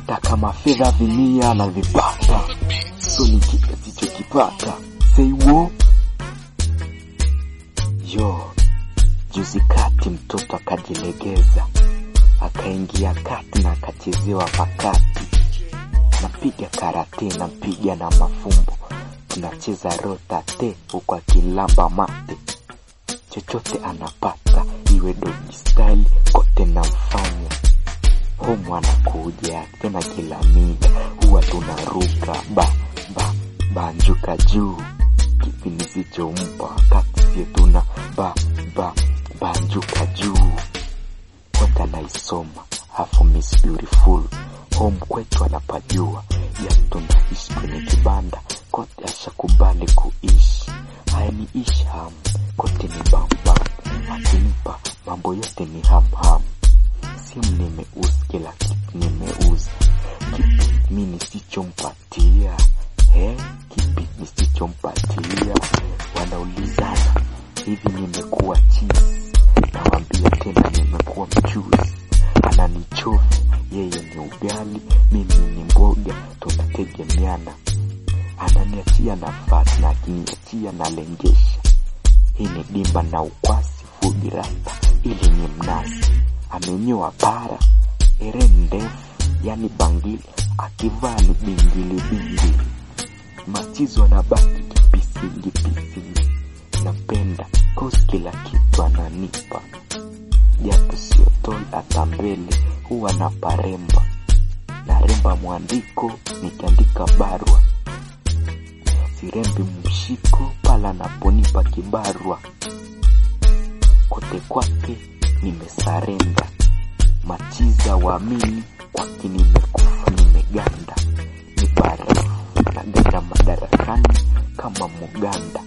akitaka mafedha vimia na vipata, so ni kipe sichokipata seiwo yo juzi kati mtoto akajilegeza akaingia kati na akachezewa pakati, napiga karate nampiga na mafumbo, tunacheza rota te huku akilamba mate, chochote anapata iwe dogi style kote namfanya homu anakuja tena kila mida huwa tunaruka ba ba banjuka juu kipi nisichompa wakati sio tuna ba ba banjuka juu kote anaisoma afu miss beautiful home kwetu anapajua ya tunaishi kwenye kibanda kote ashakubali kuishi hayaniishi hamu kote ni bambam akimpa mambo yote ni hamham simu nimeuza kila kitu nimeuza kipi mi nisichompatia eh? kipi nisichompatia wanaulizana hivi nimekuwa chizi nawambia tena nimekuwa mchuzi ananichovi yeye ni ugali mimi ni mboga tunategemeana ananiachia nafasi na akiniachia nalengesha hii ni dimba na ukwasi fugi rasta ili ni mnasi amenyoa para eren ndefu yani bangili akivaa ni bingili bingili machizo anabaki kipisingi pisingi napenda kosi kila kitu ananipa japo sio tol hata mbele huwa na paremba naremba mwandiko nikiandika barua sirembi mshiko pala naponipa kibarua kote kwake nimesarenda machiza waamini kwake nimekufa nimeganda ni barafu naganda madarakani kama muganda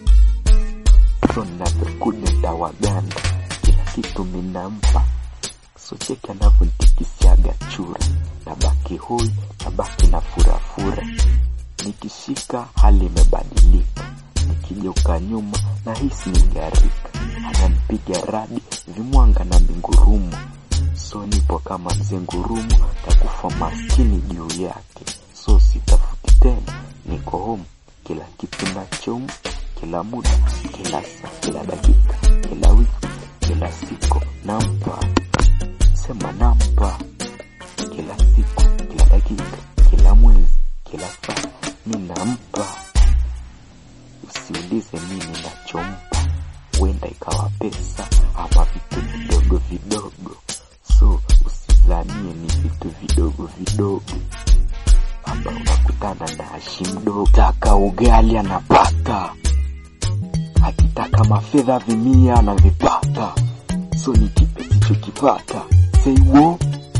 so navyokuja tawaganda kila kitu minampa so cheki anavyontikisiaga chura nabaki hoi nabaki na furafura nikishika hali imebadilika nikigeuka nyuma na hisi nigarika ananipiga radi vimwanga na mingurumu so nipo kama mzee ngurumu takufa maskini juu yake so sitafuti tena niko home kila kitu nachompa kila muda kila saa kila dakika kila wiki kila siku nampa sema nampa kila siku kila dakika kila mwezi kila saa mi nampa usiulize nini nachompa huenda ikawa pesa ama vitu vidogo vidogo so usizanie ni vitu vidogo vidogo hapa unakutana na ashi mdogo taka ugali anapata akitaka mafedha vimia anavipata so ni kipe sichokipata seiwo